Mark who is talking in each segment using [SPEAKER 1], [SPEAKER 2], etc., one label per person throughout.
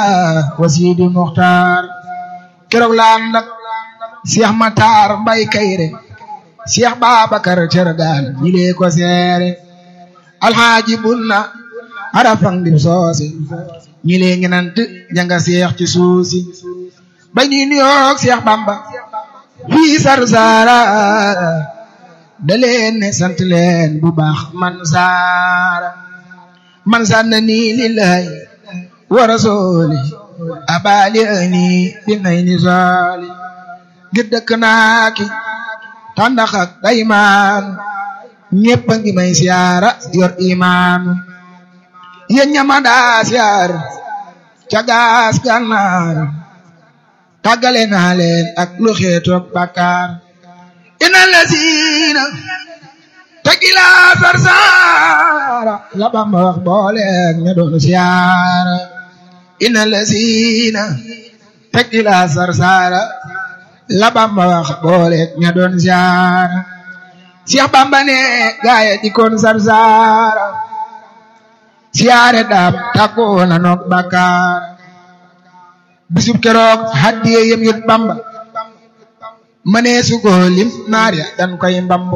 [SPEAKER 1] wa Sidi Muxtaar keroog la ànd ak Cheikh Matar Mbay Kayre Cheikh Babacar Cergaan ñi lee ko seere alxaaji bunna arafang dim soose ñi lee ngenant janga Cheikh ci suusi ba ñuy nuyoog Cheikh Bamba fii Sarsara da leen ne sant leen bu baax man saara man sanna nii lillahi wa rasuli abali ani bi nay ni soli ngir dëkk naa ki tàndax ak daymaan ñépp a ngi may siyaara yor imaan yéen ñama daa siyaar ca gaas gànnaar tàggale naa leen ak lu xeetoog bàkkaar ina lasiina tegila sarsaara la Bamba wax booleeg ña doon siyaara ina lasiina tegila sarsaara la Bamba wax booleeg ña doon siyaara Cheikh Bamba ne gaaya dikoon sarsaara siyaare daam tàggoo na noog bàkkaar bisub keroog haddiye yem yut Bamba mënee su ko lim naar ya dan koy mbambu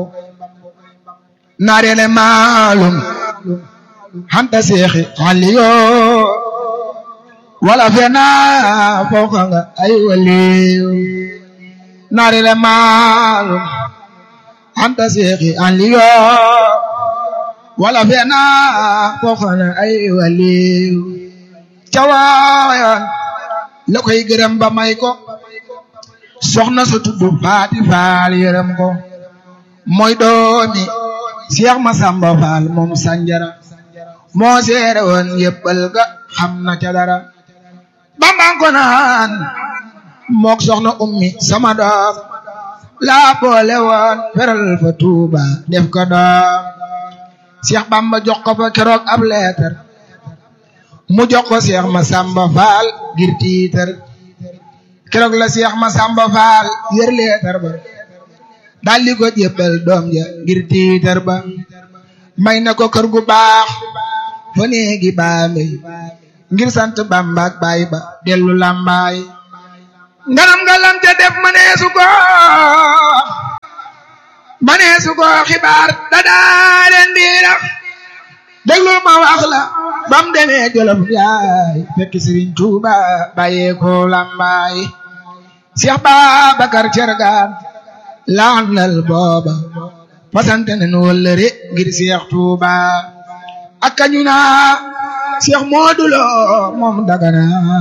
[SPEAKER 1] naar ya ne maalum xanta seexi xalli yoo wala fena fooka nga ay waliyu naar ya ne maalum xanta seexi xalli yoo wala fena fooka nga ay waliyu cawaayan la koy gërëm ba may ko soxna sa tudd faati faal yërëm ko mooy doomi Cheikh Masamba Faal moom sanjara moo seere woon yëppal ga xam na ca dara bambang ko naan mook soxna ummi sama doom laa boole woon feral fa tuuba def ko doom Cheikh Bamba jox ko fa keroog ab leetar mu jox ko Cheikh Masamba Faal ngir tiitar keroog la Cheikh Masamba Faal yër leetar ba daldi ko jébbal doom ja ngir tiitar ba may na ko kër gu baax fa néegi baambey ngir sant Bamba ak baay ba dellu lambaay nganam nga lam ca def maneesu ko maneesu ko xibaar da daareen biira déglu ma wax la bam demee jolof yaay fekk Sëriñ Tuuba bàyyee ko lambaay Cheikh Babacar Cergaan laanal booba fasante nen wëllëre ngir Cheikh Tuuba ak kañu naa Cheikh Modou Lo moom dagana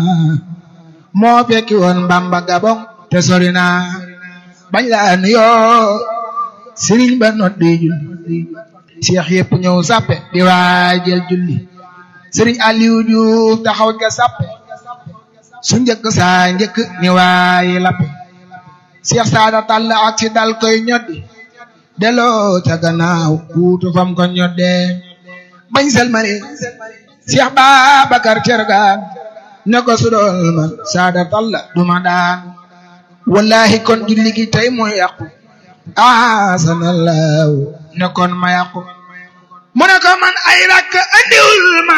[SPEAKER 1] moo fekki woon Bamba Gabon te sori naa bañ laa nuyoo Sëriñ ba noddi julli Cheikh yëpp ñëw sappe di waajal julli Sëriñ Aliou Diouf taxaw ca sappe su njëkk saa njëkk ni waayi lappe Cheikh Saada Tall ak si dal koy ñoddi delloo ca gannaaw kuutu fam ko ñoddee bañ selmali Cheikh Babacar Cergaan ne ko su doon man Saada Tall duma daan wallahi kon julli gi tey mooy yàqu asanallahu ne kon ma yàqu mu ne ko man ay rakk andiwul ma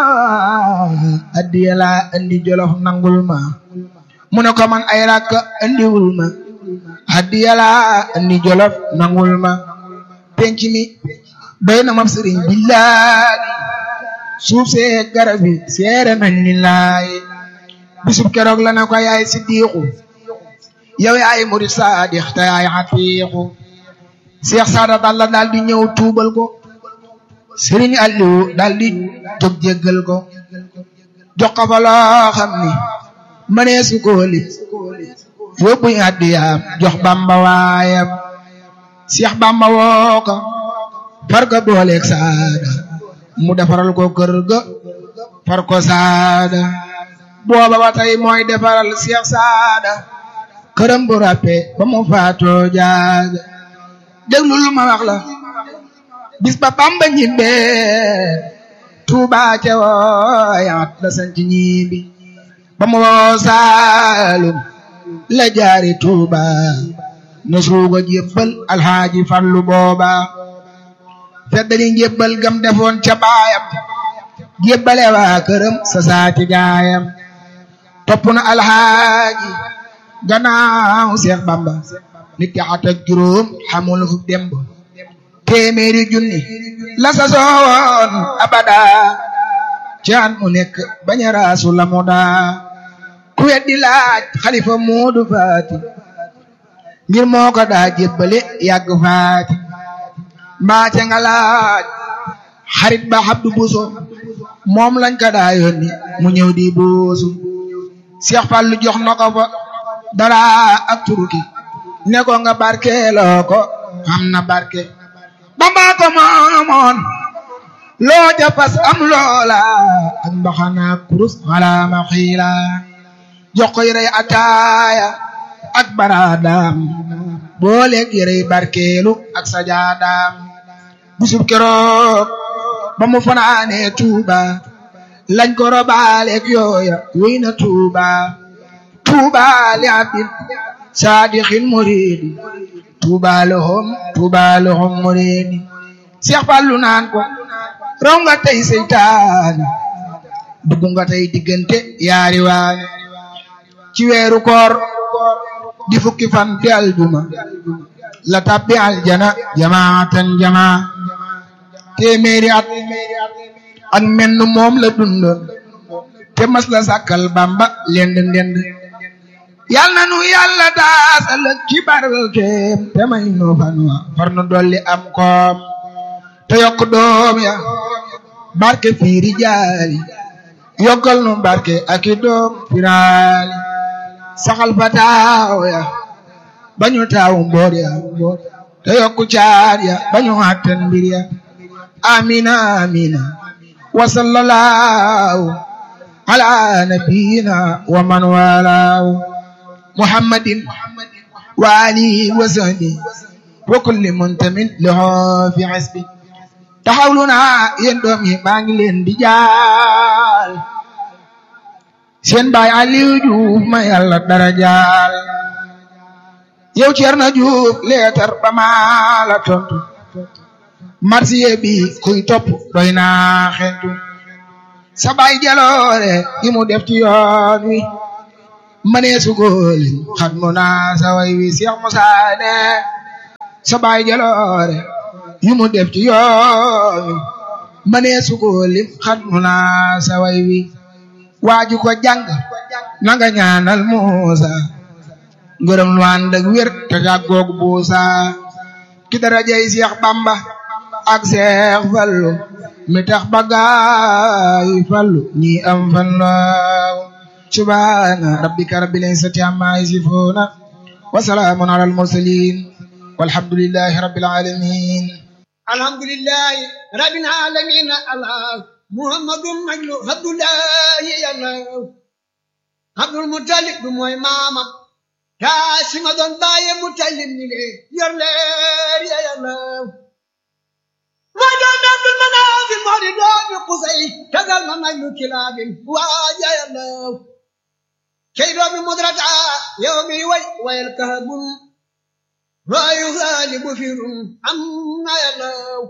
[SPEAKER 1] addiya laa andi jolof nangul ma mu ne ko man ay rakk andiwul ma addiya laa andi jolof nangul ma penc mi doy na ma sëriñ billahi suuf see garab yi seere nañ ni laay bisub keroog la ne ko yaay siddiqu yow yaay murid saadix te yaay xatiixu Cheikh Saada Talla daal di ñëw tuubal ko Sëriñ Aliou daal di jóg jéggal ko jox ko fa loo xam ni mënee su ko lim yóbbu addiyaam jox Bamba waayam Cheikh Bamba woo ko far ko booleeg Saada mu defaral ko kër ga far ko Saada booba ba tey mooy defaral Cheikh Saada këram bu ràppe ba mu faatoo jaaga déglu lu ma wax la bis ba Bamba ñibbee Tuuba ca wooyaat la sanc ñibbi ba mu woo Saalum la jaari Tuuba na suuga jébbal alxaaji Fallu booba feddali njébbal gam defoon ca baayam jébbale waa këram sa saati gaayam topp na alxaaji gannaaw Seex Bamba nit ki at ak juróom xamul fu demb téeméeri junni la sa soon abada caan mu nekk bañ a raasu la mu daa ku weddi laaj xalifa Moodu Faati ngir moo ko daa jébbale yàgg faati mbaate nga laaj xarit ba Abdu Buso moom lañ ko daa yónni mu ñëw di buusu Seex Fallu jox na ko fa dara ak turuki ne ko nga barkeeloo ko am na barke Bamba ko moomoon loo ja fas am loola ak mbaxana kurus wala ma xiila jox ko yërey ataaya ak baraadaam booleeg yërey barkeelu ak sajaadaam bisub keroog ba mu fanaanee tuuba lañ ko robaaleeg yooya wéy na tuuba tuuba li abdin saadixin muridi tuuba lahum tuuba lahum muridi Seex Fallu naan ko raw nga tey seytaane dugg nga tey diggante yaari waane ci weeru koor di fukki fan di aljuma la tabbi aljana jamaatan jamaa téeméeri at ak menn moom la dundoon te mas la sàkkal bamba lend ndend yal na nu yàlla daasal ci barkeem te may nu fan wa far nu dolli am koom te yokk doom ya barke fiiri jaali yokkal nu barke ak i doom firaali saxal fa taaw ya bañu taawu mboor ya te yokku caar ya bañu àttan mbir ya amina amina wa sallallahu ala nabiyina wa man walaahu muhammadin wa alihi wa sahbihi wa kulli muntamin lahu fi hasbi taxawlu naa yéen doom yi maa ngi leen di jaal seen baay Aliou Diouf ma yàlla dara jaal yow Cerno Diouf leetar ba maa la tontu marsiye bi kuy topp doy naa xentu sa baay jaloore yi mu def ci yoon wi mënee su góoli xat mu naa sa way wi Seex Musaa ne sa baay jaloore yi mu def ci yoon wi mënee su góoli xat mu naa sa way wi waaju ko jàng nanga ñaanal Muusa ngërëm lu ànd ak wér te jàggoog buusa ki darajay Seex Bamba ak Seex Fallu mi tax bagaay fallu ñi am fan laaw subhaana rabbika rabbil izzati amma yasifuuna wa salaamun alal mursaliin walhamdulillahi rabbil aalamiin
[SPEAKER 2] alhamdulillahi rabbil aalamiin allah muhammadun majlu abdullahi yàlla abdul mutalib du mooy maamam kaasima doon baaye mutalib ni le yor leer ya yàlla mooy doomi abdul manaafil moo di doomi qusay tagal ma majlu kilaabin waaja yàlla kay doomi mudrata yow mi way wayal kahabun waayu gaalibu firum am na yàlla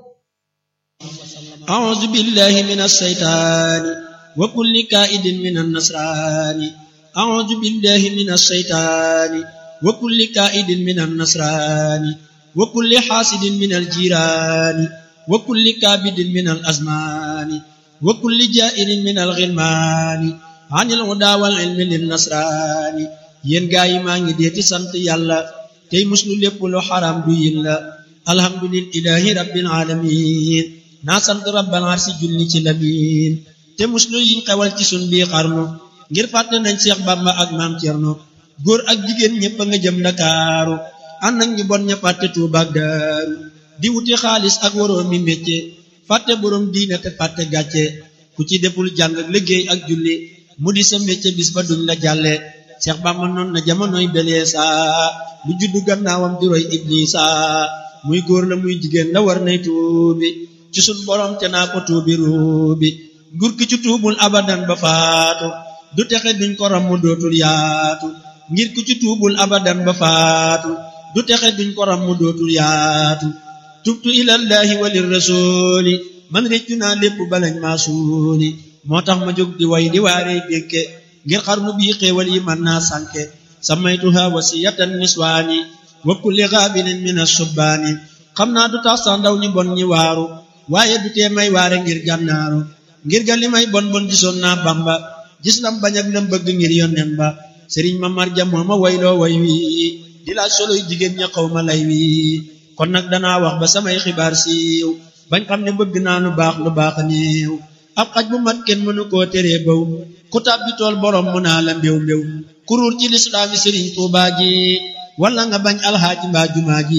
[SPEAKER 3] أعوذ بالله من الشيطان وكل كائد من النصران أعوذ بالله من الشيطان وكل كائد من النصران وكل حاسد من الجيران وكل كابد من الأزمان وكل جائر من الغلمان عن الهدى والعلم للنصران yéen gaa yi maa ngi dee ci sant yàlla tey muslu lépp lu xaram du yin la alhamdulillahi rabbil alamin naa sant rabbal arsi julli ci lamin te muslu yiñ xewal ci sun bii xarnu ngir fàtte nañ Seex Bamba ak maam Cerno góor ak jigéen ñëpp a nga jëm Ndakaaru ànd ak ñu bon ña fàtte Tuuba ak Daaru di wuti xaalis ak waroo mi mécce fàtte boroom diine te fàtte gàcce ku ci deful jàng ak liggéey ak julli mu di sa mécce bis ba duñ la jàlle Seex Bamba noon na jamonoy beleesa lu juddu gannaawam di roy Iblisa muy góor la muy jigéen la war nay tuubi ci sun borom te naa ko tuubi ruubi nguur ki ci tuubul abadan ba faatu du texe duñ ko ram mu dootul yaatu ngir ku ci tuubul abadan ba faatu du texe duñ ko ram mu dootul yaatu tubtu ilallahi walir rasuli man réccu naa lépp balañ maa suuli moo tax ma jóg di way di waarey dénke ngir xarnu bii xéewal yi mën naa sànke samaytuha wasiyatan niswaani wa kulli gaabinin min asubbaani xam naa du tax sax ndaw ñi bon ñi waaru waaye du tee may waare ngir gànnaaru ngir ga li may bon bon gisoon naa bamba gis lam bañ ak lam bëgg ngir yonnen ba sëriñ ma marja moo ma wayloo way wi di laaj soloy jigéen ña xaw ma lay wi kon nag danaa wax ba samay xibaar siiw bañ xam ne bëgg naa lu baax lu baax néew ab xaj bu mat kenn mënu koo teree baw ku tàbbi tool borom mu naa la mbéw mbéw kuruur ci lislaami sëriñ tuubaa ji wala nga bañ alxaaji mbaa jumaa ji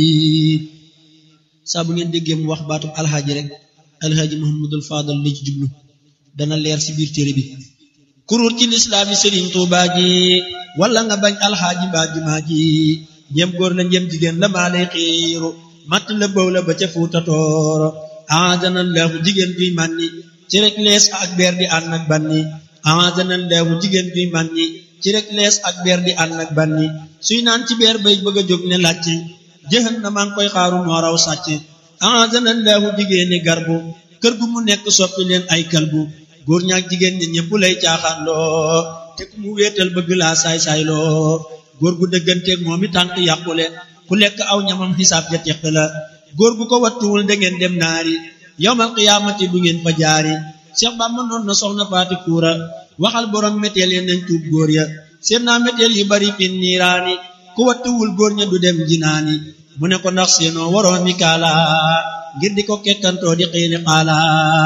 [SPEAKER 3] saa bu ngeen déggee mu wax baatub alxaaji rek alxaaji muhammadul faadal li ci jublu dana leer ci biir téere bi kuruur ci lislaami sëriñ tuubaa ji wala nga bañ alxaaji mbaa jumaa ji njëm góor la njëm jigéen la maa lay xiiru matt la bëw la ba ca fuuta tooro aadana leexu jigéen juy mànni ci rek lees ak beer di ànd ak banni aadana leexu jigéen juy mànni ci rek lees ak beer di ànd ak banni suy naan ci beer bay bëgg a jóg ne làcc jëxan na maa ngi koy xaaru moo raw sàcc aadana leexu jigéeni garbu kër gu mu nekk soppi leen ay kalbu góor ñaak jigéen ñi ñëpp lay caaxaan loo te ku mu wéetal bëgg laa saay-saay loo góor gu dëgganteeg moom i tànk yàqule ku lekk aw ñamam xisaab ja teq la góor gu ko wattuwul da ngeen dem naari yowmal qiyaamati du ngeen fa jaari Cheikh Bamba noon na soxna faati kuura waxal borom méteel ya nañ tuub góor ya seen naa méteel yu bari fin niiraani ku wattuwul góor ña du dem jinaani mu ne ko ndax seenoo waroo mi kaala ngir di ko kekkantoo di xiini xaala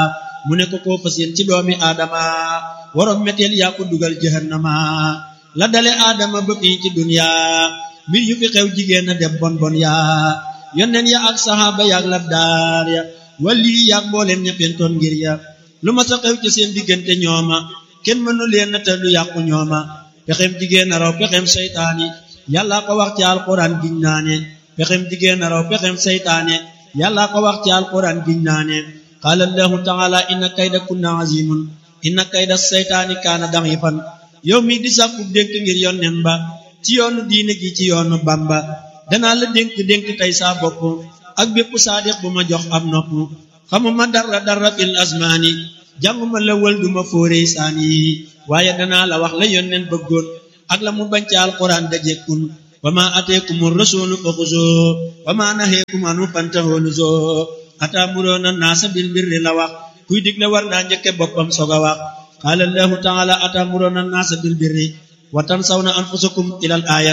[SPEAKER 3] mu ne ko koo fa seen ci doomi aadama waroom méteel yaa ko dugal jahannama la dale aadama ba fii ci dunya mbir yu fi xew jigéen a dem bon bon yaa yonneen ya ak saxaaba yaak labdaar ya wali yaak mbooleem ña pentoon ngir ya lu ma sa xew ci seen diggante ñooma kenn mënu leen te lu yàqu ñooma pexem jigéen a raw pexem seytaane yàlla ko wax ci alquran giñ naane pexem jigéen a raw pexem seytaane yàlla ko wax ci alquran giñ naane qaala allahu taala inna kayda kunna azimun inna kayda seytaani kaana da'ifan yow mi di sàkku dénk ngir yonnen ba ci yoonu diine gi ci yoonu bamba danaa la dénk dénk tey saa bopp ak bépp saadiq bu ma jox am nopp xamuma dara dara fil asmaani jànguma la wël duma fóorey saani waaye danaa la wax la yonnen bëggoon ak la mu bañ ci alquran dajekkun wa ma ateekumu rasulu fa xuzoo wa ma naheekum anu fantahoo nuzoo ataamuroona naasa bil birri la wax kuy digle war naa njëkke boppam soog a wax qaala allahu taala ataamuroona naasa bil birri wa tansawna anfusakum ilal aaya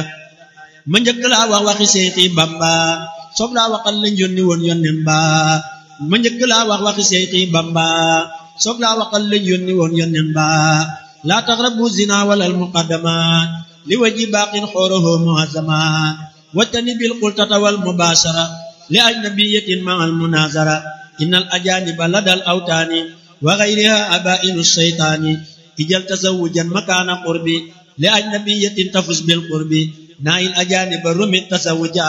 [SPEAKER 3] ma njëkk laa wax waxi seexi bamba soog laa waxal lañ yónni woon yonnen ba ma njëkk laa wax waxi seexi bamba soog laa waxal lañ yónni woon yonnen ba laa taqrabu zina walal muqaddamat li waji baaqin xooroho muazama wattani bil qultata wal mubashara li ajnabiyatin ma al munazara innal ajaniba ladal awtaani wa ghayriha abainu shaytaani ijal tazawujan makaana qurbi li ajnabiyatin tafus bil qurbi naayil ajaniba rumit tazawuja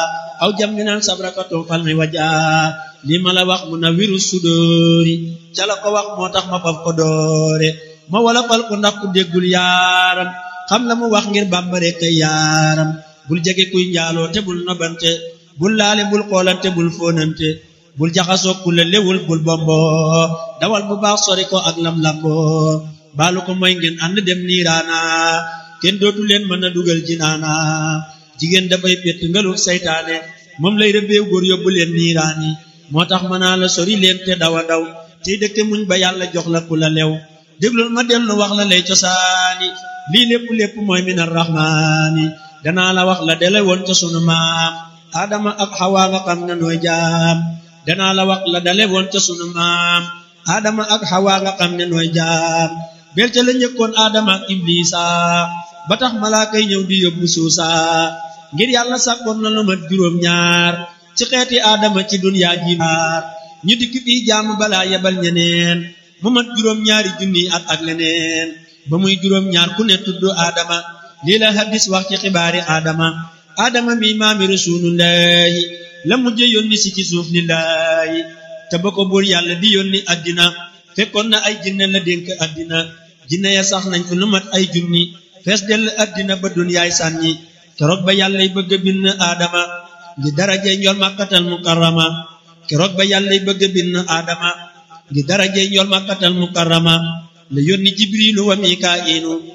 [SPEAKER 3] aw jamminan sabrakatun falmi waja li ma la wax munawiru sudóori ca la ko wax moo tax ma faf ko doore ma wala fal ko ndax ku déggul yaaram xam la mu wax ngir bàmbare kay yaaram bul jege kuy njaaloo te bul nobante bul laale bul xoolante bul fóonante bul jaxasoo ku la lewul bul bombo dawal bu baax sori ko ak lam lambo baalu ko mooy ngeen ànd dem niiraana kenn dootu leen mën a dugal jinaana jigéen dafay pett ngalu saytaane moom lay rëbbeew góor yóbbu leen niiraani moo tax mën naa la sori leen te dawa daw tey dëkke muñ ba yàlla jox la ku la lew déglul ma dellu wax la lay cosaani lii lépp lépp mooy min arrahmaani danaa la wax la dele woon ca sunu maam adama ak xawaa nga xam ne nooy jaam danaa la wax la dale woon ca sunu maam adama ak xawaa nga xam ne nooy jaam bel ca la njëkkoon adama ak iblisa ba tax malaaka yi ñëw di yóbbu suusa ngir yàlla sàkkoon na lu mat juróom ñaar ci xeeti adama ci dunyaa ji maar ñu dikk fii jaamu balaa yebal ñeneen mu mat juróom ñaari junni at ak leneen ba muy juróom ñaar ku ne tudd adama lii la hadis wax ci xibaari adama adama mi maami rasulullahi la mujje yónni si ci suuf lillahi te ba ko buur yàlla di yónni addina fekkoon na ay jinne la dénk addina jinne ya sax nañ fu lu mat ay junni fees dell addina ba dunyaay sànni keroog ba yàllay bëgg a bind adama ngi daraje njol makkatal mukarrama keroog ba yàllay bëgg a bind adama ngi daraje njol makkatal mukarrama la yónni jibrilu wa mikaa'ilu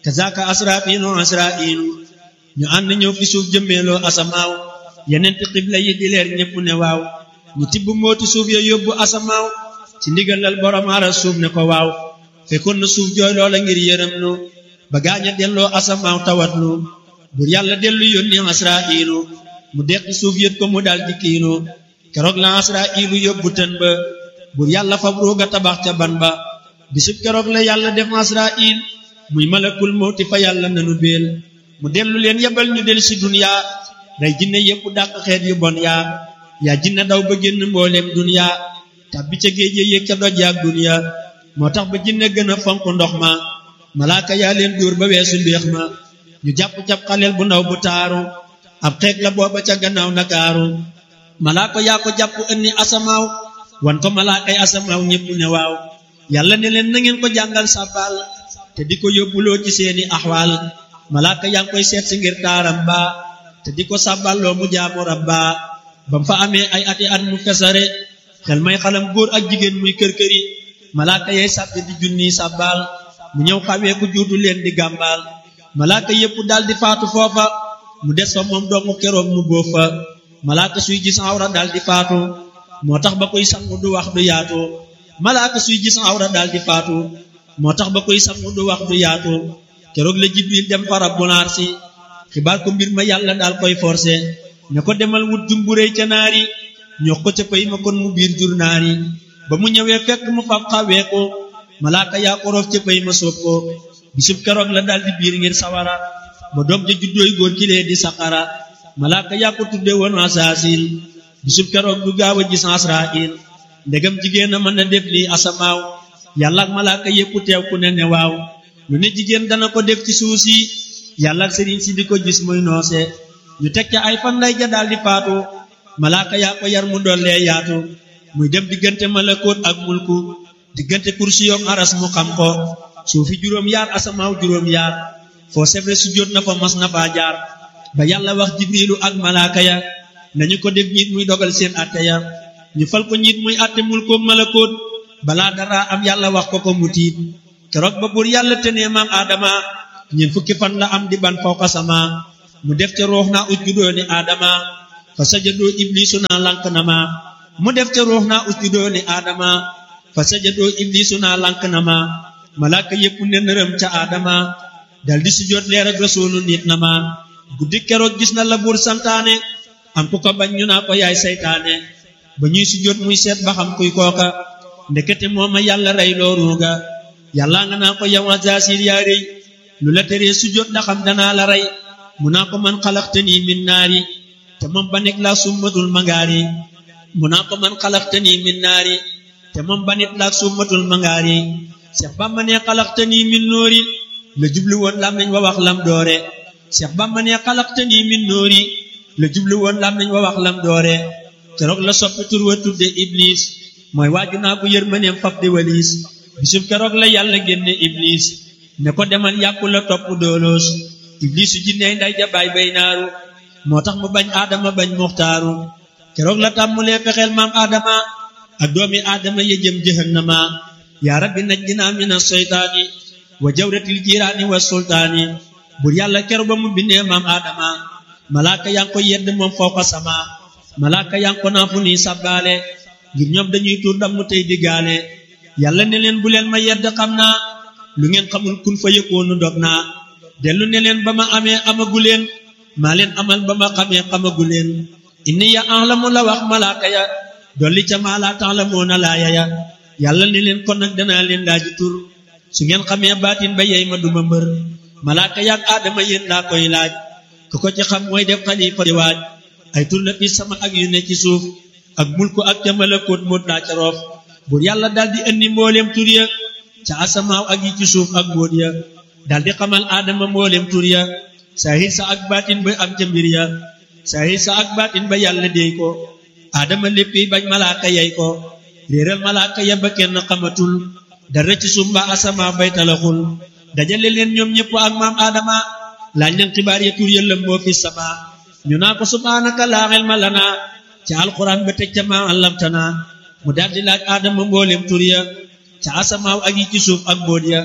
[SPEAKER 3] kazaka asrafiinu asra'iinu ñu ànd ñëw fi suuf jëmmeeloo asamaaw yeneen ti xibla yi di leer ñépp ne waaw ñu tibb mooti suuf ya yóbbu asamaaw ci ndigalal borom ara suuf ne ko waaw fekkoon na suuf jooy loola ngir yërëm nu ba gaaña delloo asamaaw tawat nu bur yàlla dellu yónni asra'iilu mu deqi suuf yët ko mu dal di kiinu keroog la asra'iilu yóbbu tën ba bur yàlla fab ruuga tabax ca ban ba bisub keroog la yàlla def asra'il muy malakul mawti fa yàlla nanu beel mu dellu leen yebal ñu del si duniya day jinne yépp dàq xeet yu bon yaa yaa jinne daw ba génn mbooleem duniya tàbbi ca géej yéeg ca doj yaak duniya moo tax ba jinne gën a fonk ndox ma malaaka yaa leen dóor ba weesu mbéex ma ñu jàpp cap xaleel bu ndaw bu taaru ab xeeg la booba ca gannaaw nakaaru malaaka yaa ko jàpp ënni asamaaw wan ko malaakay asamaaw ñépp ne waaw yàlla ne leen na ngeen ko jàngal sàbbaal te di ko yóbbuloo ci seeni axwaal malaaka yaa ngi koy seet si ngir taaram ba te di ko sàbballoo mu jaamu rabba ba mu fa amee ay ati at mu fesare xel may xalam góor ak jigéen muy kër-këri malaaka yay sàbbi di junniy sàbbaal mu ñëw xawee ku juutu leen di gàmbaal malaaka yépp dal di faatu foofa mu des fa moom doomu keroog mu bóof fa malaaka suy gis awra dal di faatu moo tax ba koy sangu du wax du yaatu malaaka suy gis awra dal di faatu moo tax ba koy sangu du wax du yaatu keroog la jibril dem fa rabbul arsi xibaar ko mbir ma yàlla daal koy forcé ne ko demal wut jumburéy ca naari ñox ko ca pay ma kon mu biir jur naari ba mu ñëwee fekk mu fab xawee ko malaaka yaa ko roof ca pay ma soob ko bisub keroog la daal di biir ngir sawara ba doom ja juddooy góor kilee di saqara malaaka yaa ko tudde woon asaasil bisub keroog du gaaw a gis asrail ndegam jigéen a mën a def lii asamaaw yàlla ak malaaka yépp teew ku ne ne waaw lu ne jigéen dana ko def ci suuf si yàlla ak sëriñ si di ko gis muy noose ñu teg ca ay fan lay ja daal di faatu malaaka yaa ko yar mu dollee yaatu muy dem diggante malakoot ak mulku diggante kursi yoog aras mu xam ko suufi juróom yaar asamaaw juróom yaar foo sebre su jot na fa mas na faa jaar ba yàlla wax jibrilu ak malaaka ya nañu ko def ñiit muy dogal seen atte ya ñu fal ko ñiit muy atte mulkoog malakoot balaa dara am yàlla wax ko ko mu tiit keroog ba buur yàlla tenee maam aadama ñeent fukki fan la am di ban fawqa sama mu def ca ruux naa usjudoo ni aadama fa sajadoo iblisu naa lank na ma mu def ca ruux naa usjudoo ni aadama fa sajadoo iblisu naa lank na ma malaaka yépp ne nërëm ca aadama dal di sujjóot leer ak rasuulu nit na ma guddi keroog gis na la buur santaane am ku ko bañ ñu naa ko yaay saytaane ba ñuy sujjóot muy seet ba xam kuy kooka ndekete mooma yàlla rey loo ruuga yàlla nga naa ko yow Azaasil yaa rëy lu la teree sujjóot ndax xam danaa la rey mu naa ko man xalaxtanii min naari te moom ba nekk laa summatul mangaari mu naa ko man xalaxtanii min naari te moom ba nit laa summatul mangaari Seex Bamba ne xalaxtanii min noori la jublu woon lam nañ wa wax lam doore Seex Bamba ne xalaxtanii min noori la jublu woon lam nañ wa wax lam doore keroog la soppi tur wa tudde Iblis mooy waaju naa ko yërmaneem fab di waliis bisub keroog la yàlla génne Iblis ne ko demal yàqu la topp dooloos iblisu jinney nday jabaay bay naaru moo tax mu bañ aadama bañ muxtaaru keroog la tàmmulee fexeel maam aadama ak doomi aadama ya jëm jahannama yaa rabbi najjinaa mina seytaani wa jawratil jiraani wa sultaani bur yàlla keroog ba mu bindee maam aadama malaaka yaa ngi ko yedd moom fawqa sama malaaka yaa ngi ko naa fu nii sabbaale ngir ñoom dañuy tuur ndam mu tey diggaale yàlla ne leen bu leen ma yedd xam naa lu ngeen xamul kun fa yëkkoonu dog naa dellu ne leen ba ma amee amagu leen maa leen amal ba ma xamee xamagu leen inni ya ahlamu la wax malaaka ya dolli ca maa laa ta'lamuuna laaya ya yàlla ne leen kon nag danaa leen laaji tur su ngeen xamee baatin ba yey ma duma mbër malaaka yaak aadama yéen laa koy laaj ku ko ci xam mooy def xalifa di waaj ay tur la fi sama ak yu ne ci suuf ak mulku ak ca malakoot moot laa ca roof buur yàlla daldi indi mbooleem tur ya ca asamaaw ak yi ci suuf ak mbóot ya daldi xamal aadama mboolem tur ya saahir sa ak baatin ba am ca mbir ya saahir sa ak baatin ba yàlla déy ko aadama léppi bañ malaaka yey ko réeral malaaka ya ba kenn xamatul dara ci suuf mbaa asamaaw bay talaxul dajale leen ñoom ñëpp ak maam aadama laaj leen xibaar ya tur ya lëmboo fi sama ñu naa ko subhaanaka laa ilma lanaa ca alquran ba teg ca maa allamtana mu daldi laaj aadama mboolem tur ya ca asamaaw ak yi ci suuf ak mbóot ya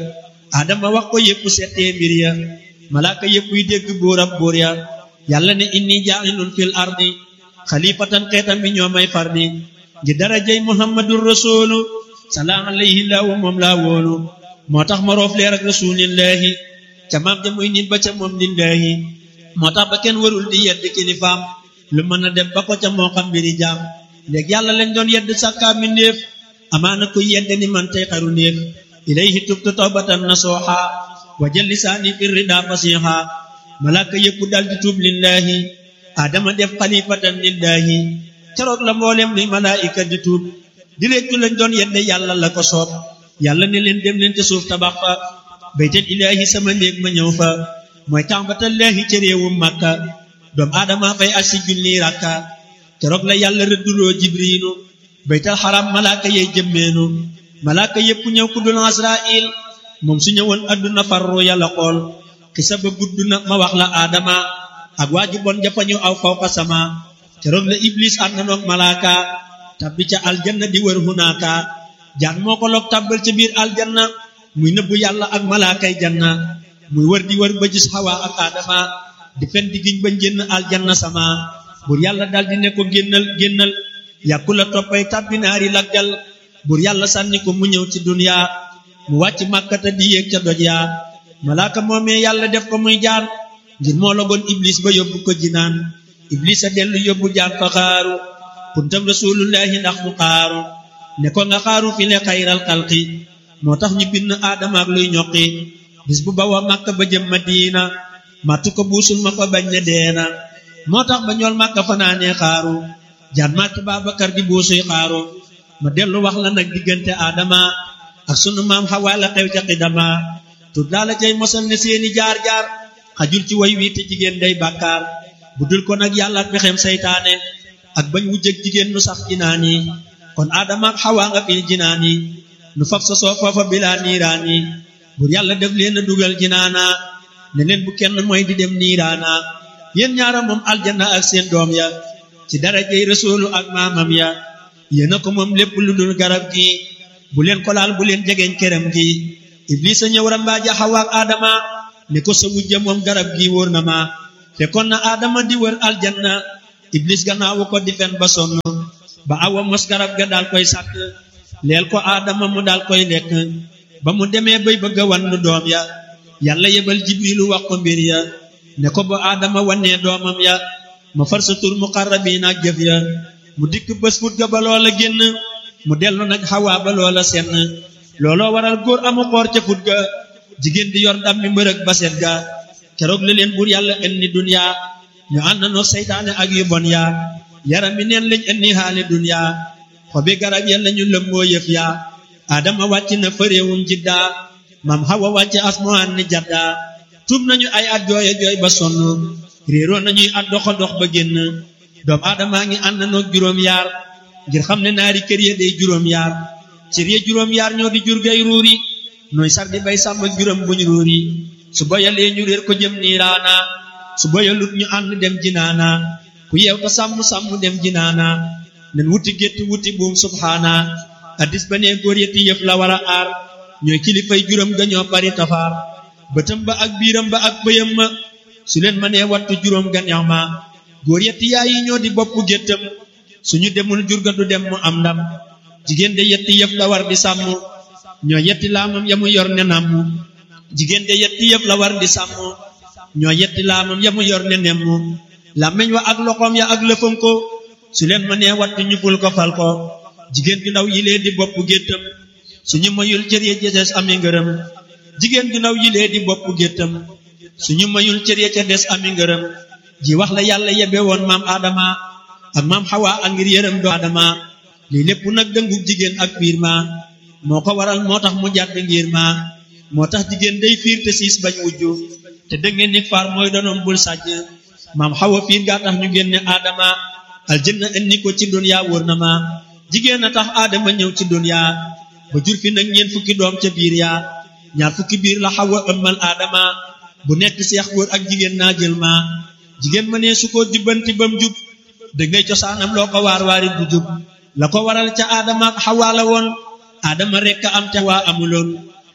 [SPEAKER 3] adama wax ko yépp settee mbir ya malaaka yépp yi dégg buur ab buur ya yàlla ne inni jaa'ilun fil ardi xalifatan xeetam bi ñoo may fardi ngi darajay muhammadur rasulu salaam alayhi laahu moom laa wóolu moo tax ma roof leer ak rasulillahi ca maam ja muy nit ba ca moom lillahi moo tax ba kenn warul di yedd kilifaam lu mën a dem ba ko ca moo xam mbiri jaam léegi yàlla lañ doon yedd sàkkaa mi ndéef amaana kuy yedd ni man tey xaru ndéef ilayhi tubtu tawbatan nasuha wa jël lisaani fi rida fasiha malaaka yépp dal di tuub lillahi adama def xalifatan lillahi keroog la mboolem luy malaayika di tuub di réccu lañ doon yedde yàlla la ko soob yàlla ne leen dem leen te suuf tabax fa baytal ilaahi sama néeg ma ñëw fa mooy tàmbatallaahi ca réewum màkka doom aadama fay ak si junni rakka keroog la yàlla rëdduloo jibriinu baytal xaram malaaka yey jëmmeenu malaaka yépp ñëw ku dul asrail moom su ñëwoon adduna farru yàlla xool xisa ba gudd na ma wax la aadama ak waa ji bon jafañu aw fawqa sama keroog la iblis ànd noog malaaka tabbi ca aljanna di wër hunaaka jaan moo ko loog tàbbal ca biir aljanna muy nëbbu yàlla ak malaakay janna muy wër di wër ba gis xawa ak aadama di fen di giñ ba génn aljanna sama bur yàlla dal di ne ko génnal génnal yàkku la toppay tàbbi naari laggal bur yàlla sànni ko mu ñëw ci duniya mu wàcc màkkata di yéeg ca doj yaa malaaka moomee yàlla def ko muy jaan ngir moo logoon iblis ba yóbbu ko jinaan iblis a dellu yóbbu jaan fa xaaru kuntam rasulullahi ndax mu xaaru ne ko nga xaaru fi le xayral xalqi moo tax ñu bind aadama ak luy ñoqi bis bu bawa màkka ba jëm madina màttu ko buusul ma ko bañ ne deena moo tax ba ñool màkka fanaanee xaaru jaan màtt Baabakar di buusuy xaaru ma dellu wax la nag diggante aadama ak sunu maam xawaa la xew ca xidama tur daa la cay mosal ne seeni jaar-jaar xajul ci way wii te jigéen day bàkkaar bu dul ko nag yàlla ak pexem saytaane ak bañ wujjëg jigéen nu sax jinaan yi kon aadama ak xawaa nga fil jinaan yi nu fab sa soo foofa bilaa niiraan yi bur yàlla def leen a dugal jinaana ne leen bu kenn mooy di dem niiraana yéen ñaara moom aljanna ak seen doom ya ci darajey rasuulu ak maamam ya yéen a ko moom lépp lu dul garab gi bu leen ko laal bu leen jegeeñ kerem gi iblisa ñëw rambaaja xawa ak aadama ne ko sa wujja moom garab gi wóor na ma fekkoon na aadama di wër aljanna iblis gannaawu ko di fen ba sonn ba awa mos garab ga daal koy sàkk leel ko aadama mu daal koy lekk ba mu demee bay bëgg a wannu doom ya yàlla yebal jibrilu wax ko mbir ya ne ko ba aadama wannee doomam ya ma far sa tur muqarrabiin ak jëf ya mu dikk bés fut ga ba loola génn mu dellu nag xawaa ba loola senn looloo waral góor amu xoor ca fut ga jigéen di yor ndam mi mbërëg ba set ga keroog la leen buur yàlla indi duniya ñu ànd noo seytaane ak yu bon ya yaram mi neen lañ indi xaali duniya xobi garab ya lañu lëmboo yëf ya adama wàcc na fa réewum jidda mam xawa wàcc asmaan ni jadda tuub nañu ay at jooye jooy ba sonn réeroo nañuy at doxa dox ba génn doom aadamaa ngi ànd noog juróom yaar ngir xam ne naari kër ya day juróom yaar cër ya juróom yaar ñoo di jur gay ruuri nooy sar di bay sàmm ak juróom buñ ruuri su boyalee ñu réer ko jëm niiraana su boyalut ñu ànd dem jinaana ku yeew ta sàmm sàmm dem jinaana nen wuti gétt wuti buum subhaana addis ba nee góor yetti yëf la war a aar ñooy kilifay juróom ga ñoo bari tafaar bëtam ba ak biiram ba ak bëyam ma su leen mënee wattu juróom ga neex ma góor yetti yaay yi ñoo di bopp géttam suñu demul jurga du dem mu am ndam jigéen de yetti yëf la war di sàmm ñoo yetti laamam ya mu yor ne namm jigéen de yetti yëf la war di sàmm ñoo yetti laamam ya mu yor ne nemm làmmiñ wa ak loxoom ya ak lëfam ko su leen mënee wattu ñu ful ko fal ko jigéen ju ndaw yilee di bopp géttam suñu mayul cër ya ca des ami ngërëm jigéen ju ndaw yilee di bopp géttam suñu mayul cër ya ca des ami ngërëm ji wax la yàlla yebe woon maam Adama ak maam Xawa ak ngir yërëm do Adama lii lépp nag dëngub jigéen ak fiir ma moo ko waral moo tax mu jàdd ngir ma moo tax jigéen day fiir te siis bañ wujju te dëngeen ni faar mooy donoom bul sàjj maam Xawa fiir gaa tax ñu génne Adama aljanna indi ko ci dunya wóor na ma jigéen a tax Adama ñëw ci dunya ba jur fi nag ñeent fukki doom ca biir yaa ñaar fukki biir la Xawa ëmmal Adama bu nekk seex góor ak jigéen naa jël ma jigéen ma ne su ko jubbanti bam jub dangay cosaanam loo ko waar waari du jub la ko waral ca aadama ak xawaa la woon aadama rekk am te waa amuloon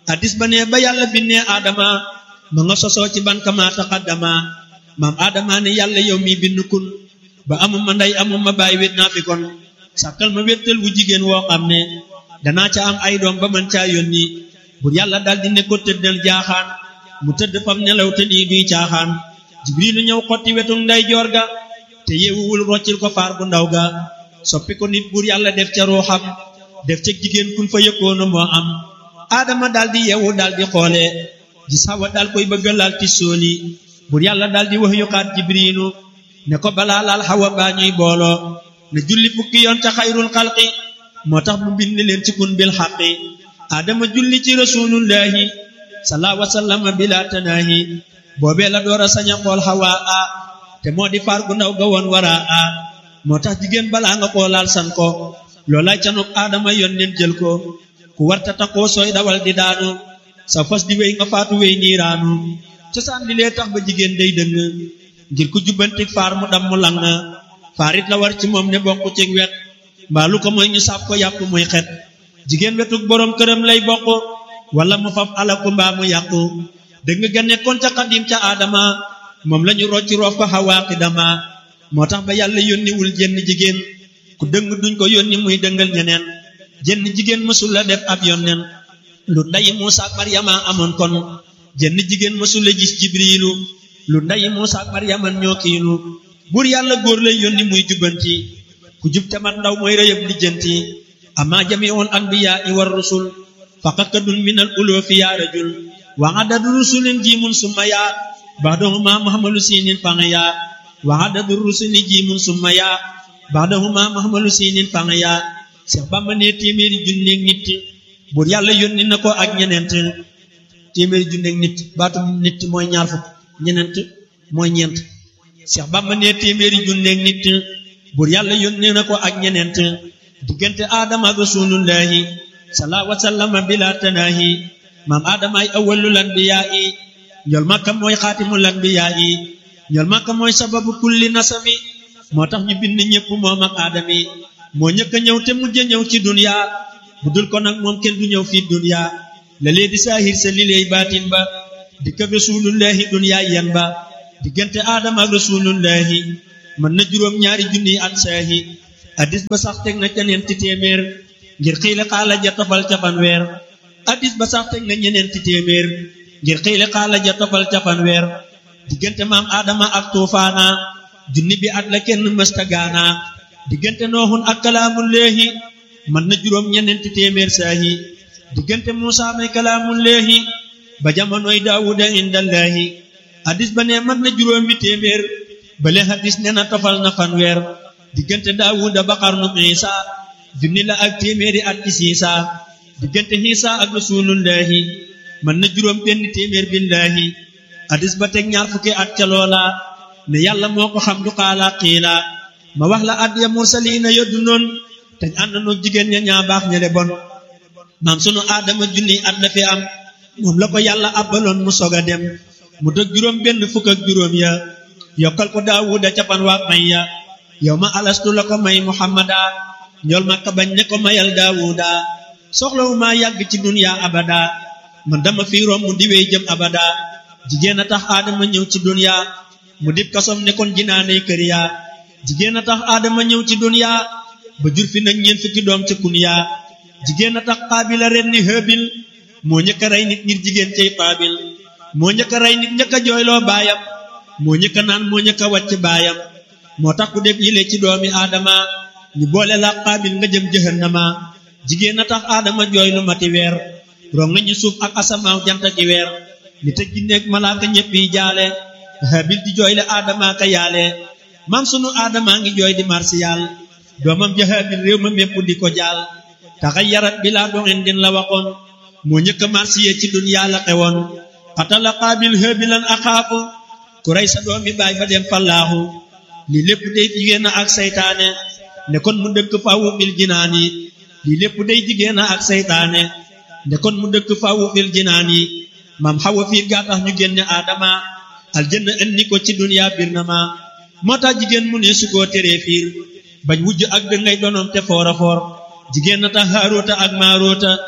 [SPEAKER 3] addis ba ne ba yàlla binnee aadama ma nga sosoo ci ban kama taqaddama maam aadama ne yàlla yow mi bind kun ba amuma ndey amuma baay wét naa fi kon sàkkal ma wéttal wu jigéen woo xam ne danaa ca am ay doom ba man caa yónni bur yàlla daldi ne ko tëddal jaaxaan mu tëdd fam nelaw te lii duy caaxaan jibrilu ñëw xotti wetu nday joor ga te yeewuwul roccil ko faar bu ndaw ga soppi ko nit bur yàlla def ca ruuxam def ca jigéen kun fa yëkkoona moo am aadama daldi yeewu daldi xoole gis Hawa dal koy bëgga laal ti sooli bur yàlla daldi wax yuxaat jibrilu ne ko balaa laal Hawa baa ñuy booloo ne julli fukki yoon ca xayrul xalqi moo tax mu bind leen ci kun bil xaqi aadama julli ci rasulullahi salaa wasallama bila tanaahi boobee la door a sañ a xool Hawa a te moo di faar gu ndaw ga woon wara a moo tax jigéen balaa nga koo laal san ko loolay canuk aadama yoon nen jël ko ku warta taxoo sooy dawal di daanu sa fas di wéy nga faatu wéy niiraanu cosaan li lee tax ba jigéen day dëng ngir ku jubbanti faar mu dam mu lang faarit la war ci moom ne bokk ci wet mbaa lu ko mooy ñu sàpp ko yàpp muy xet jigéen wetuk boroom këram lay bokk wala mu faf alaku mbaa mu yàqu dëgg nga nekkoon ca xadim ca aadama moom lañu rocci roof ko xawaaqi dama moo tax ba yàlla yónniwul jenn jigéen ku dëng duñ ko yónni muy dëngal ñeneen jenn jigéen mësul la def ab yónneen lu ndayi Muusa ak Maryama amoon kon jenn jigéen mësul la gis jibriilu lu ndayi Muusa ak Maryama ñoo kiilu buur yàlla góor lay yónni muy jubbanti ku jub te mat ndaw mooy rëyëb lijjanti amma jamiul anbiyaa i war rusul faqakadun minal uloofi yaa rajul wa adadu rusulin jiimun summa yaa baxdahuma muhammalu siinin fang yaa wa adadu rusuli jiimun summa yaa baxdahuma muhammalu siinin fang yaa Seex Bamba ne téeméeri junneeg nit buur yàlla yónni na ko ak ñeneent téeméeri junneeg nit baatu nit mooy ñaar fukk ñeneent mooy ñeent Seex Bamba ne téeméeri junneeg nit buur yàlla yónni na ko ak ñeneent diggante aadama ak rasulullahi salaa wasallama bila tanaahi maam aadama ay awwalul anbiyaa yi ñool makka mooy xaatimul anbiyaa yi ñool makka mooy sababu kulli nasami moo tax ñu bind ñépp moom ak aadami moo ñëkk a ñëw te mujj a ñëw ci dunya bu dul ko nag moom kenn du ñëw fii dunya la lee di saahir sa lileey baatin ba di ko rasulullahi dunya yen ba diggante aadama ak rasulullahi mën na juróom ñaari junniy at saahi addis ba sax teg na ca ñeenti téeméer ngir xiile xaala ja tofal ca fanweer addis ba sax teg na ñeneenti téeméer ngir xiile xaala ja tofal ca fanweer diggante maam aadama ak tuufaana junni bi at la kenn mësta gaana diggante nooxun ak kalaamullaahi mën na juróom ñeneenti téeméer saahi diggante muusa may kalaamullaahi ba jamonoy daawuda indallaahi addis ba ne mën na juróomi téeméer bale hadis ne na tofal na fanweer diggante daawuda ba xarnu isa junni la ak téeméeri at ci siisa diggante xiisa ak rasulullahi mën na juróom benn téeméer billaahi hadis ba teg ñaar fukki at ca loola ne yàlla moo ko xam du xaala xiila ma wax la at ya mursaliina yoddu noon te ànd noog jigéen ña ñaa baax ña le bon maam sunu aadama junni at la fi am moom la ko yàlla abbaloon mu sog a dem mu dëg juróom benn fukk ak juróom ya yokkal ko daawuda capan waak may ya yow ma alastu la ko may muhammada ñool makka bañ ne ko mayal daawuda soxlawu maa yàgg ci dunya abada man dama fi romb di wey jëm abada jigéen a tax aadama ñëw ci dunya mu dib kasom ne kon jinaaney kër ya jigéen a tax aadama ñëw ci dunya ba jur fi nag ñeent fukki doom ca kun ya jigéen a tax qaabila ren ni hëbil moo ñëkk a rey nit ngir jigéen cay qaabil moo ñëkk a rey nit ñëkk a jooyloo baayam moo ñëkk a naan moo ñëkk a wàcc baayam moo tax ku def yile ci doomi aadama ñu boole la qaabil nga jëm jahannama jigéen a tax aadama jooy lu mati weer rong nga ñu suuf ak asamaaw jant ki weer nit ak jinne ak malaaka ñëpp yi jaale habil di jooy le aadama ka yaale mam sunu aadama ngi jooy di marsiyal doomam ja habil réew ma mépp di ko jaal taxayarat bi laa doxin din la waxoon moo ñëkk a marsiye ci dunyaa la xewoon xatala qaabil habilan axaafu ku rey sa doomi baay ba dem fallaaxu lii lépp day jigéen ak saytaane ne kon mu dëkk fawu fil jinaan yi lii lépp day jigéen ak saytaane ne kon mu dëkk fawu fil jinaan yi maam xawa fiir gaa tax ñu génne aadama aljanna indi ko ci duniyaa bir na ma moo tax jigéen mu ne su koo teree fiir bañ wujj ak dëngay donoom te foora foor jigéen na tax haaroota ak maaroota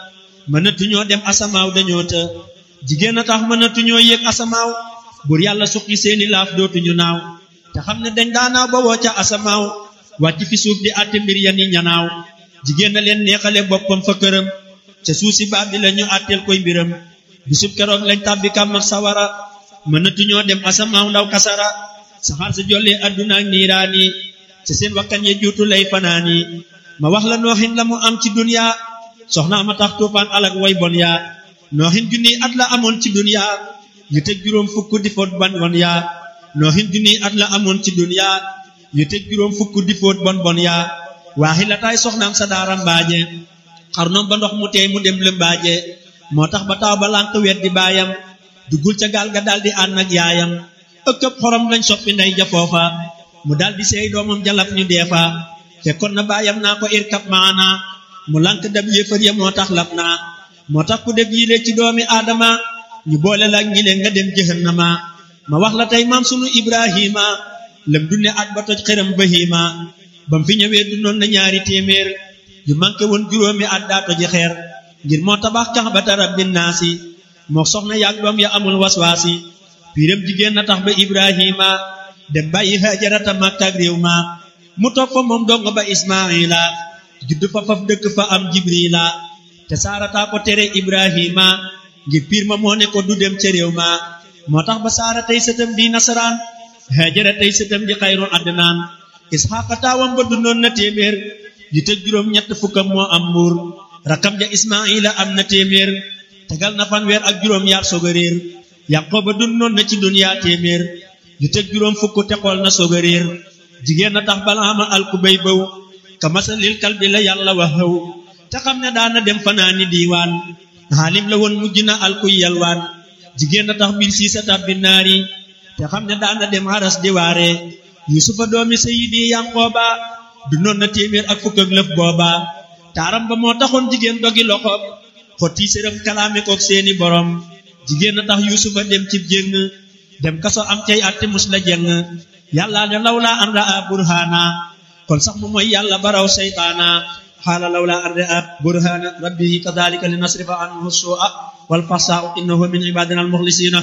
[SPEAKER 3] mënatuñoo dem asamaaw dañoo të jigéen a tax mënatuñoo yéeg asamaaw bur yàlla suqi seeni laaf dootuñu naaw te xam ne dañ daanaaw ba woo ca asamaaw wàcc fi suuf di àtte mbir ya ni ñanaaw jigéen na leen neexale boppam fa këram ca suuf si baab bi la ñu àtteel koy mbiram bisub keroog lañ tàbbi kam ak sawara mënatuñoo dem asamaaw ndaw kasara saxaar sa jollee adduna ak niiraani ca seen wakkan ya juutu lay fanaani ma wax la nooxin la mu am ci dunya soxnaa ma tax tuufaan alak way bon yaa nooxin junniy at la amoon ci dunya yu tëj juróom fukk di foot bon bon yaa nooxin junniy at la amoon ci dunya yu tëj juróom fukk di foot bon bon yaa waaxi la taay soxnaam sa daara mbaaje xarnoom ba ndox mu teey mu dem lëmbaaje moo tax ba taw ba lànk wet di baayam duggul ca gaal ga daldi ànd ak yaayam ëkkëb xorom lañ soppi ndey ja foofa mu daldi seey doomam jalaf ñu deefa fekkoon na baayam naa ko irkab maana mu lànk dab yéefar ya moo tax lab naa moo tax ku def yile ci doomi aadama ñu boole la ñi leen nga dem jahannama ma wax la tey maam sunu ibrahima lëm dunne at ba toj xëram bahima bam fi ñëwee dundoon na ñaari téeméer yu manqué woon juróomi at daa toji xeer ngir moo tabax kaxbata rabbin naasi moo soxna yaag doom ya amul waswaasi piiram jigéen na tax ba ibrahima dem bàyyi hajarata makka ak réew ma mu toog fa moom dong ba ismaila judd fa faf dëkk fa am jibrila te saarataa ko tere ibrahima ngir piir ma moo ne ko du dem ca réew ma moo tax ba saara tey sëtam di nasaraan hajara tey sëtam di xayrul adnaan isxaqa taawam ba dundoon na téeméer yu tëj juróom ñett fukkam moo am mbuur rakam ja ismaila am na téeméer tegal na fanweer ak juróom yaar soog a réer yaqooba dundoon na ci duniyaa téeméer yu tëj juróom fukk te xool na soog a réer jigéen na tax balaama alku bay bëw ka masalil kal bi la yàlla wax xëw te xam ne daana dem fanaani diiwaan xaalim la woon mujj na alkuy yalwaan jigéen na tax mbir sii sa tabbi naari te xam ne daana dem haras di waare yusufa doomi sayidi yanqooba dundoon na téeméer ak fukk ak lëf booba taaram ba moo taxoon jigéen dogi loxoom xotti sërëm kalaame kook seeni borom jigéen na tax yusufa dem cib jéng dem kaso am cay atte mus la jeng yàlla ne lawla an raa burhana kon sax mu mooy yàlla baraw seytaana xaala lawla an raa burhana rabbihi kadalika li nasrifa anhu su'a wal fasaa innahu min ibadina al muxlisina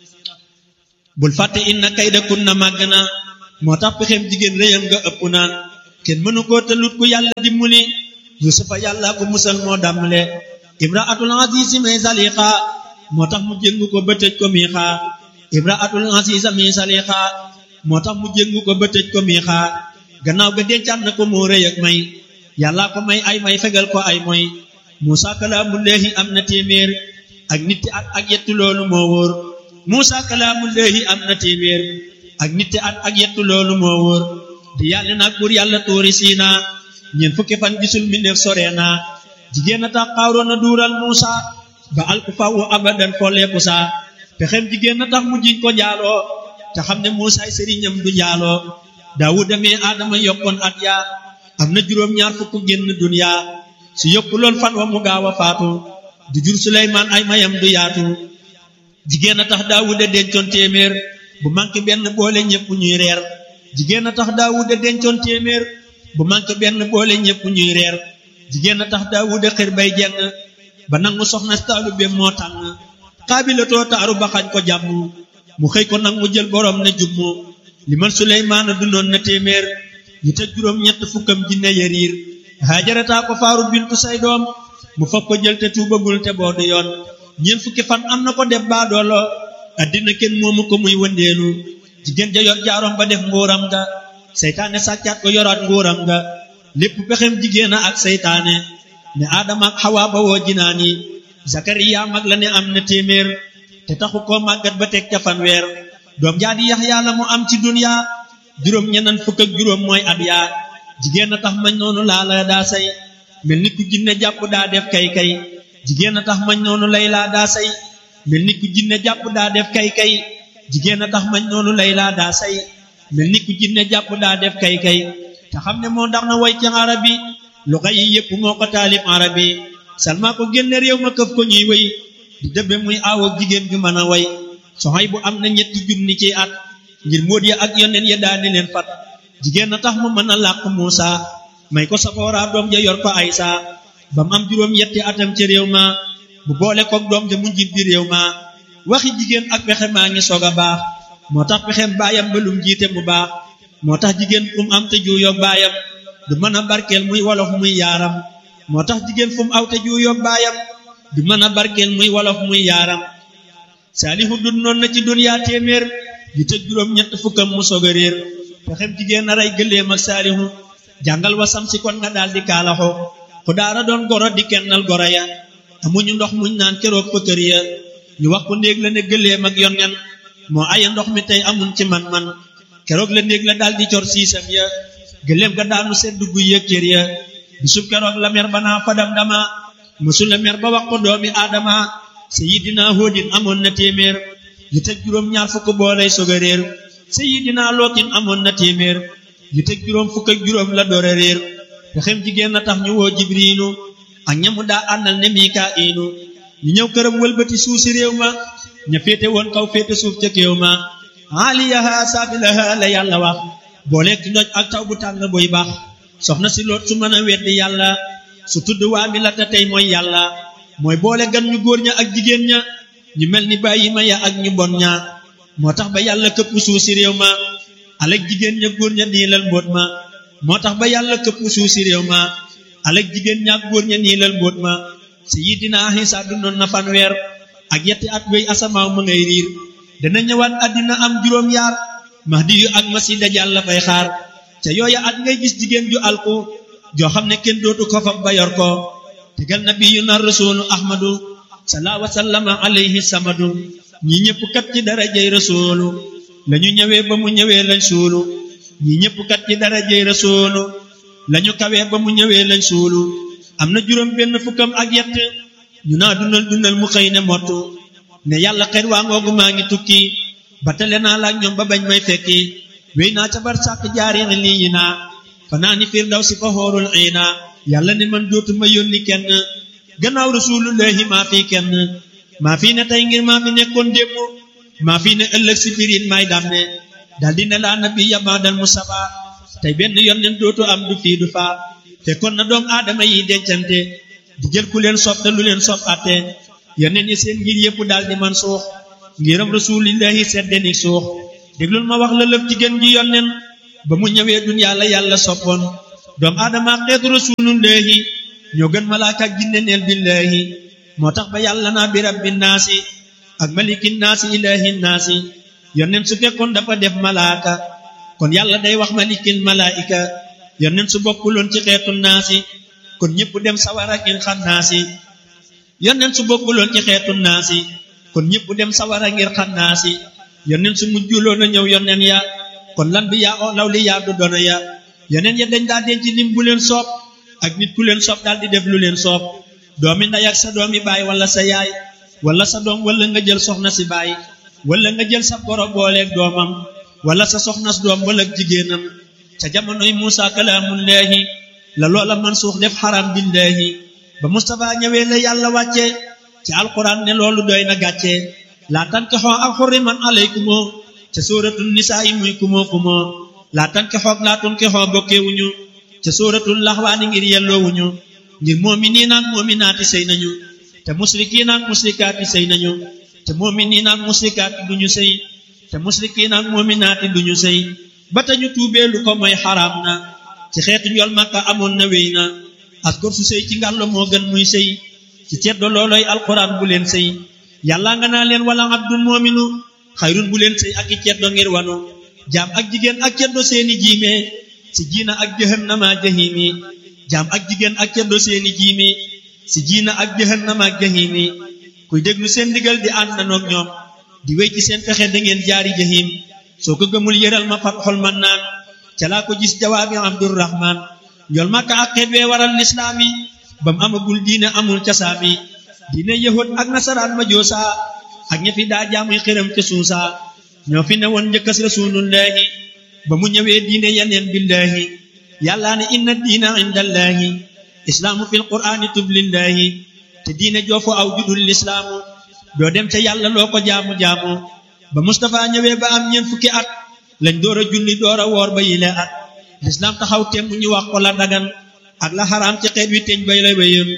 [SPEAKER 3] bul fàtte inna kayda kunna màgg na moo tax pexem jigéen réyam nga ëpp naan kenn mënu koo tëlut ku yàlla dimbali yusufa yàlla ko musal moo dàmmale imraatul azizi may saliqa moo tax mu jéngu ko ba tëj ko miixa imraatul aziza mi saliqa moo tax mu jéngu ko ba tëj ko miixa gannaaw ga dencaat na ko moo rëy ak may yàlla ko may ay may fegal ko ay moy muusa kalaamullaahi am na téeméer ak nitti at ak yettu loolu moo wóor muusa kalaamullaahi am na téeméer ak nitti at ak yettu loolu moo wóor di yàlla nag buur yàlla tuuri siina ñeent fukki fan gisul mi neef sore naa jigéen a tax xaaroon a duural muusa ba alku fawu abadan folleeku saa pexem jigéen a tax mu jiñ ko njaaloo te xam ne muusaay sëriñam du njaaloo daawuda mee aadama yokkoon at yaa am na juróom ñaar fukk génn duniya su yokkuloon fan wa mu gaaw a faatu du jur suleymaan ay mayam du yaatu jigéen a tax daawuda dencoon téeméer bu manqué benn boole ñépp ñuy reer jigéen a tax daawuda dencoon téeméer bu manqué benn boole ñépp ñuy reer jigéen a tax daawuda xër bay jeng ba nangu soxna taalu be moo tànn xaabilatoo taaru ba xañ ko jàmm mu xëy ko nag mu jël borom ne jummu li man suleymaana dundoon na téeméer ñu tëj juróom ñett fukkam jinne yariir haajarataa ko faaru bintu say doom mu fab ko jël te tuubagul te boodu yoon ñeent fukki fan am na ko def baadoolo addina kenn moomu ko muy wëndeelu jigéen ja yor jaarom ba def nguuram ga seytaane sàccaat ko yoraat nguuram ga lépp pexem jigéen a ak seytaane ne aadama ak xawaa ba woo jinaan yi zakariya mag la ne am na téeméer te taxu koo màggat ba teg ca fanweer doom jaa di yaxya la mu am ci dunya juróom ñenan fukk ak juróom mooy at yaa jigéen a tax mañ noonu laa la daa say mel ni ku jinne jàpp daa def kay kay jigéen a tax mañ noonu lay laa daa say mel ni ku jinne jàpp daa def kay kay jigéen a tax mañ noonu lay laa daa say mel ni ku jinne jàpp daa def kay kay te xam ne moo ndax na way ci arabi luxa yi yépp moo ko taalif arabi salma ko génne réew ma këf ko ñuy way di dëbbe muy aaw ak jigéen ju mën a way soxay bu am na ñetti junni ci at ngir móot ya ak yoneen ya daani leen fat jigéen a tax mu mën a làq Muusa may ko safoora doom ja yor ko Aysa ba mu am juróom yetti atam ci réew ma bu boole koog doom ja mu njiit bi réew ma waxi jigéen ak pexe maa ngi soog a baax moo tax pexem baayam ba lum jiite mu baax moo tax jigéen fu mu am te juuyoog baayam du mën a barkeel muy wolof muy yaaram moo tax jigéen fu mu aw te juuyoog baayam du mën a barkeel muy wolof muy yaaram saalihu dun noon na ci duniyaa téeméer yu tëj juróom ñett fukkam mu soog a réer pexem jigéen na rey gëléem ak saalihu jàngal wasam si kon nga daal di kaalaxo ku daara doon goro di kennal goro ya amuñu ndox muñ naan keroog fa kër ya ñu wax ko néeg la ne gëléem ak yonnen moo aya ndox mi tey amuñ ci man-man keroog la néeg la daal di cor siisam ya gëléem ga daanu sedd gu yëg cër ya bisub keroog la mer ba naa fadam dama mësul la mer ba wax ko doomi aadama sayidina hóodin amoon na téeméer yu tëj juróom ñaar fukk boolay soog a réer sayidina lootin amoon na téeméer yu tëj juróom fukk ak juróom la door a réer pexem jigéen na tax ñu woo jibriinu ak ñamu daa àndal ne mikaa'iinu ñu ñëw këram wëlbati suuf si réew ma ña féete woon kaw féete suuf ca kéew ma aaliyaha saafilaha la yàlla wax booleeg ndoj ak taw bu tàng buy baax soxna si loot su mën a weddi yàlla su tudd waa mi la te tey mooy yàlla mooy boole gan ñu góor ña ak jigéen ña ñu mel ni bàyyi ma ya ak ñu bon ña moo tax ba yàlla këpp suuf si réew ma alek jigéen ña góor ña niilal mbóot ma moo tax ba yàlla këpp suuf si réew ma alek jigéen ña ak góor ña niilal mbóot ma sayidina Isa dundoon na fanweer ak yetti at wéy asamaaw ma ngay riir dana ñëwaat àddina am juróom yaar mahdi yu ak masi dajal la fay xaar ca yooya at ngay gis jigéen ju alku joo xam ne kenn dootu ko fab ba yor ko tegal nabiyu na rasulu ahmadu salaa wasallama alayhi samadu ñi ñëpp kat ci darajey rasulu lañu ñëwee ba mu ñëwee lañ suulu ñi ñëpp kat ci darajey rasulu lañu kawee ba mu ñëwee lañ suulu am na juróom benn fukkam ak yett ñu naa dundal dundal mu xëy ne mottu ne yàlla xet waa ngoogu maa ngi tukki ba tale naa laak ñoom ba bañ may fekki wéy naa ca bar sàkk jaari lii yi naa fanaa ni firdaw si fa xoorul iina yàlla ne man dootuma yónni kenn gannaaw rasulullahi maa fi kenn maa fi ne tey ngir maa fi nekkoon démb maa fi ne ëllëg si birin may dàmme daldi ne laa nabi yabaadal mustafa tey benn yónneen dootu am du fii du faa fekkoon na doom aadama yi dencante di jël ku leen sopp te lu leen sopp atte yónneen yi seen ngir yëpp daldi man suux ngiram rasulillahi seddenik suux déglul ma wax la lëf ci gën gi yónneen ba mu ñëwee duniyaa la yàlla soppoon doom aadama xeetu rasulullahi ñoo gën malaaka ak jinne neel billahi moo tax ba yàlla naa bi rabbi naasi ak maliki naasi ilahi naasi yónneen su fekkoon dafa def malaaka kon yàlla day wax malikil malaika yónneen su bokkuloon ci xeetu naasi kon ñëpp dem sawara ngir xam naasi yónneen su bokkuloon ci xeetu naasi kon ñëpp dem sawara ngir xam naasi yónneen su mujjuloon a ñëw yónneen ya kon lan bi yaa oo law li yaa du doona ya yónneen ya dañ daa denc lim bu leen soob ak nit ku leen soob daal di def lu leen soob doomi ndey ak sa doomi baay wala sa yaay wala sa doom wala nga jël soxna si baay wala nga jël sa boro booleeg doomam wala sa soxnas doom wala jigéenam ca jamonoy Muusa kalaamullaahi la loola mansuux def xaram billaahi ba Mustafa ñëwee la yàlla wàcce ci alquran ne loolu doy na gàcce laa tankixoo ak xurriman alaykumoo ca sóoratul nisaa yi muy kumoo kumoo laa tankixoo ak laa tunkixoo bokkeewuñu ca sóoratul laxwaani ngir yelloowuñu ngir moominiin ak moominaati sëy nañu te musrikiin ak musrikaati sëy nañu te moominiin ak musrikaati duñu sëy te musrikiin ak moominaati duñu sëy ba tañu tuubee lu ko mooy xaraam na ci xeetu njol makka amoon na wéy na as gor su sëy ci ngàllo moo gën muy sëy ci ceddo looloy alquran bu leen sëy yàlla nga naa leen wala abdun moominu xayrun bu leen sëy ak i ceddo ngir wanu jaam ak jigéen ak ceddo seeni jiime si jiina ak jahannama jahimi jaam ak jigéen ak ceddo seeni jiimi si jiina ak jahannama ak jahimi kuy déglu seen ndigal di ànd nanoog ñoom di wéy ci seen pexe da ngeen jaari jahim soo ko gëmul yëral ma fat xol man naan ca laa ko gis jawaabi abdurrahman njol makka ak xeet wee waral lislaam yi ba mu amagul diine amul casaami diine yahud ak nasaraan ma joosa ak ña fi daa jaamuy xiram ca suusa ñoo fi ne woon njëkkas rasulullahi ba mu ñëwee diine yaneen billahi yàllaa ne inna diina indallahi islaamu fil qur'aani tublillahi te diine joofu aw judul lislaamu doo dem ca yàlla loo ko jaamu-jaamu ba Mustapha ñëwee ba am ñeent fukki at lañ door a julli door a woor ba yile at lislaam taxaw temm ñu wax ko la dagan ak la xaraam ci xeet wi teñ bay la wéyam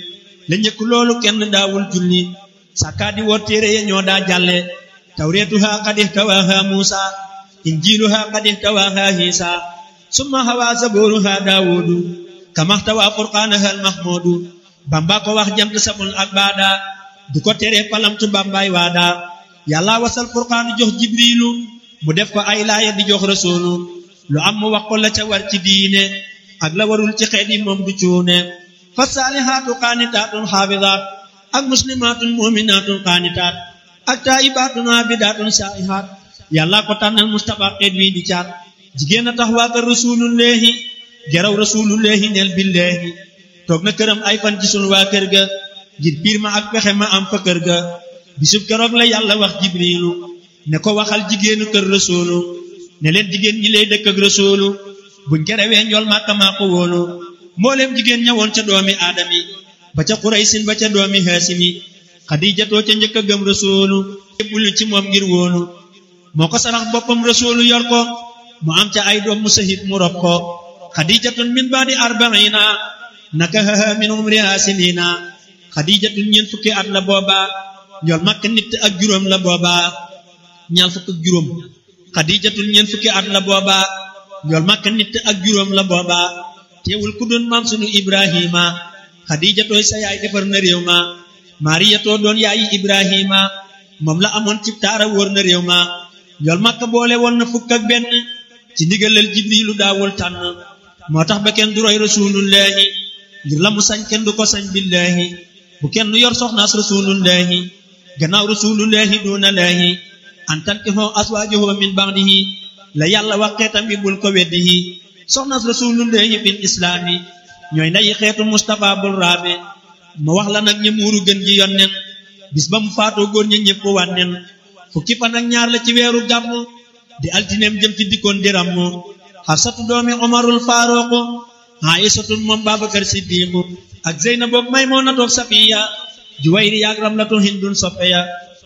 [SPEAKER 3] la njëkk loolu kenn daawul julli sàkkaa di woor téere ya ñoo daa jàlle tawreetuha qad ihtawaaha muusa injiiluha qad ihtawaaha hiisa summa hawaa zabooruha daawudu kamahtawaa furqaanaha almahmuudu bamba ko wax jant samul ak baada du ko tere palamtu bambaay waada yàlla wasal furqaanu jox jibriilu mu def ko ay laaya di jox rasuulu lu am mu wax ko la ca war ci diine ak la warul ci xeet yi moom du cuune fa saalihaatu qaanitaatun xaafidaat ak muslimaatun muminaatun qaanitaat ak taayibaatun aabidaatun saa'ihaat yàlla ko tànnal mustapha xeet wi di caat jigéen a tax waa kër rasulullahi geraw rasulullahi neel billahi toog na këram ay fan gisul waa kër ga ngir piir ma ak pexe ma am fa kër ga bisub keroog la yàlla wax jibriilu ne ko waxal jigéenu kër rasulu ne leen jigéen ñi lay dëkk ak rasulu buñ kerewee njool màkka maa ko wóolu mbooleem jigéen ñawoon ca doomi aadami ba ca xuraysin ba ca doomi haasimi xadijatoo ca njëkk a gëm rasulu yébbulu ci moom ngir wóolu moo ko sarax boppam rasulu yor ko mu am ca ay doom mu sahit mu rob ko xadijatun min baadi arbaina nakahaha min umriha sinina xadijatun ñeent fukki at la booba njool makka nit ak juróom la booba ñaar fukk ak juróom xadijatun ñeent fukki at la booba njool makka nit ak juróom la booba teewul ku doon maam sunu ibrahima xadijatooy sa yaay defar na réew ma mariyatoo doon yaayi ibrahima moom la amoon ci taara wóor na réew ma njool makka boole woon na fukk ak benn ci ndigalal jibrilu daawul tànn moo tax ba kenn du roy rasulullahi ngir la mu sañ kenn du ko sañ billahi bu kenn yor soxnaas rasulullahi gannaaw rasulullahi duna lahi an tankihoo aswaajahu min ba'dihi la yàlla wax xeetam bi bul ko weddihi soxnaas rasulullahi fil islaami ñooy ndayi xeetu mustapha bul raabe ma wax la nag ña muuru gën ji yonnen bis ba mu faatoo góor ña ñëpp wànnen fukki fan ak ñaar la ci weeru gàmmu di altineem jëm ci dikkoon dirammu xafsatu doomi omarul faaruqu aïsatun moom babakar siddiqu ak zeynabu maymunatu safiya juwayri yaak ramlatu hindun soppeya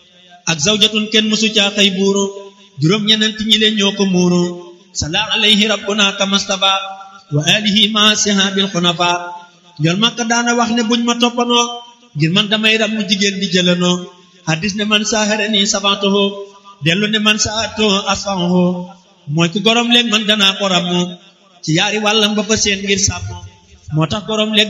[SPEAKER 3] ak zawjatun kenn musu caa xëy buuru juróom ñenent ñi leen ñoo ko muuru sala alayhi rabbuna kamastafa wa alihi ma sihabil xunafa njol makka daana wax ne buñ ma toppanoo ngir man damay ram mu jigéen di jëlanoo hadis ne man saharani sabantaho dellu ne man saato asfaho mooy ku gorom léeg man danaa ko rammu ci yaari wàllam ba fa seen ngir sàmm moo tax gorom léeg